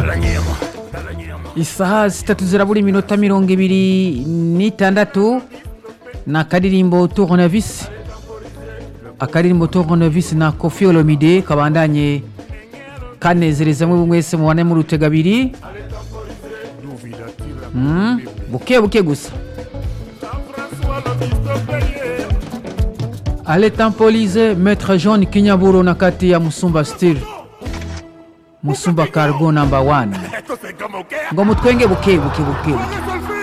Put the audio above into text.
isaha zitatu zirabura iminota mirongo ibiri n'itandatu ni akaririmbo tournevis akaririmbo tournevis na kofi olomide kabandanye kanezereza mwe mwese mubane mu rutega abiri Mm, buke buke gusa ale tempolize maître john kinyaburo na kati ya musumba style musumba cargo number 1 ngo mutwenge buke buke buke buke